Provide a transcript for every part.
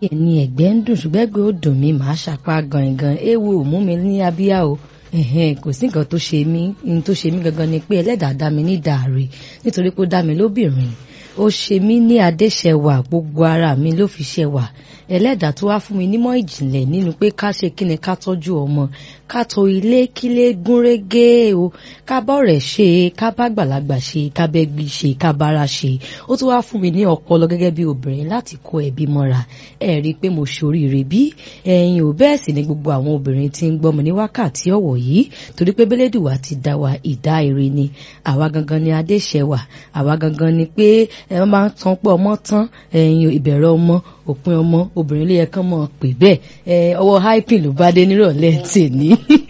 ẹni ẹ̀gbẹ́ ń dùn ṣùgbọ́n ẹgbẹ́ ó dùn mí màá ṣàpá gangan ewu ò mú mi ní abíyá o ẹ̀hẹ́n kò sí nǹkan tó ṣe mí ní tó ṣe mí gangan ni pé ẹlẹ́dàá dá mi ní dàrí nítorí pé ó dá mi lóbìnrin ó ṣe mí ní adéṣẹwà gbogbo ara mi ló fi ṣẹwà ẹlẹ́dàá tó wá fún mi nímọ̀ ìjìnlẹ̀ nínú pé ká ṣe kí ni ká tọ́jú ọmọ ká tò ilé kílé gúnrégé o ká bọ̀rẹ̀ ṣe ká bá gbàlagbà ṣe ká bẹ́gbí ṣe ká bára ṣe ó tún wá fún mi ní ọpọlọ gẹ́gẹ́ bí obìnrin láti kó ẹbí mọ́ra ẹ rí i pé mo ṣoríire bí ẹ̀yin ò bẹ́ẹ̀ sì ni gbogbo àwọn obìnrin tí ń gbọ́mọ ní wákàtí ọ̀wọ̀ yìí torí pé bẹ́lẹ́dùwà ti dá wa ìdá ire ni àwa gangan ni adéṣẹwà àwa gangan ni pé ẹ máa ń tan pé ọmọ tán ẹ̀yin ìbẹ̀rẹ̀ ọmọ òpin ọmọ obìnrin ló yẹ kán mọ̀ pé bẹ́ẹ̀ ẹ ọwọ́ hyping ló bá dé nírọ̀lẹ́ tèmi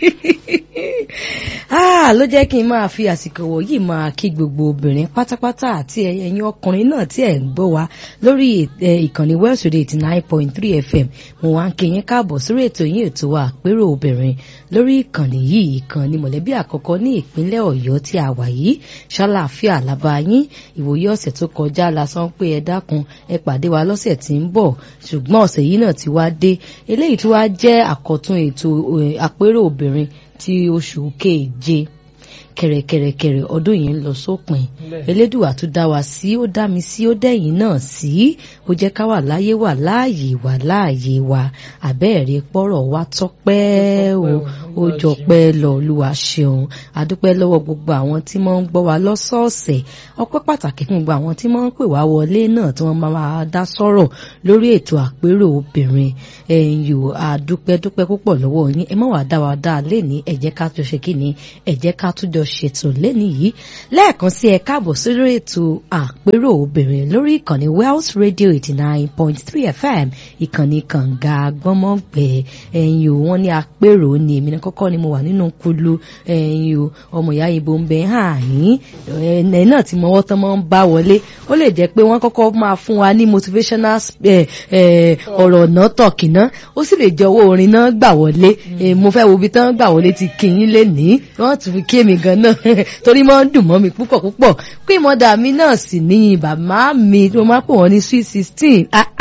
ló jẹ́ kí n máa fi àsìkò wọ̀nyí máa kí gbogbo obìnrin pátápátá àti ẹ̀yin ọkùnrin náà tí ẹ̀ ń gbọ́ wa lórí ìkànnì Welsh Radio eighty nine point three FM mo wá ń kí yín káàbọ̀ sórí ètò yín ètò wa àpérò obìnrin lórí ìkànnì yìí ìkànnì mọ̀lẹ́bí àkọ́kọ́ ní ìpínlẹ̀ Ọ̀yọ́ tí a wà yìí ṣàlàáfíà làbá yín ìwòye ọ̀sẹ̀ tó kọjá lásán pé ẹ dákun ẹ pàdé wa lọ́sẹ̀ tí ń bọ̀ ṣùgbọ́n ọ̀sẹ̀ yìí náà ti wá dé eléyìí tí wá jẹ́ àkọ́tún ètò àpérò obìnrin ti oṣù keje kẹrẹkẹrẹkẹrẹ ọdún yìí ń lọ sópin elédùà tó dá wa sí ó dá mi sí ó dẹ̀yìn náà sí ó jẹ́ ká wà láyé wà láàyè wà láàyè wa àbẹ́ẹ̀rẹ̀ pọ̀rọ̀ wa tọ́pẹ́ o ó jọpẹ́ lọ olúwa ṣeun adúpẹ́ lọ́wọ́ gbogbo àwọn tí wọ́n ń gbọ́ wa lọ́sọ̀ọ̀sẹ̀ ọpẹ́ pàtàkì fún gbogbo àwọn tí wọ́n ń pè wá wọlé náà tí wọ́n máa dá sọ̀rọ̀ lórí ètò àpérò obìnrin ẹ̀yìn o àdúpẹ́ dúpẹ́ púpọ̀ lọ́wọ́ yín ẹ má wàá dá wa dá lẹ́ni ẹ jẹ́ ká jọ ṣe kí ni ẹ jẹ́ ká tún jọ ṣètò lẹ́ni yìí lẹ́ẹ̀kan sí ẹ káàbọ̀ sórí ètò àpérò obìnrin lórí ìkànnì Wells Radio eighty nine point three FM ìkànnì kànga gbọ́mọ̀gbẹ́ ẹ̀yìn o wọ́n ní àpérò ni èmi náà kọ́kọ́ ni mo wà nínú kulu ẹ̀yìn o ọmọ ìyá ibo ń bẹ hàn yín ẹ̀ náà tí mọ́wọ́ tán máa ń bá wọlé ó lè jẹ́ pé wọ́n kọ́kọ́ máa fún wa ní motivational ọ̀rọ̀ ọ̀nà tọ̀kìná ó sì lè jẹ́ owó orin náà gbà wọlé mo fẹ́ wo ibi tán gbà wọlé ti kí yín lé ní wọ́n tún fi kí èmi gan náà torí máa ń dùn mọ́ mi púpọ̀ púpọ̀ pé ìmọ̀dà mi náà sì ní bàbá mi tó máa pè wọ́n ní sweet sixteen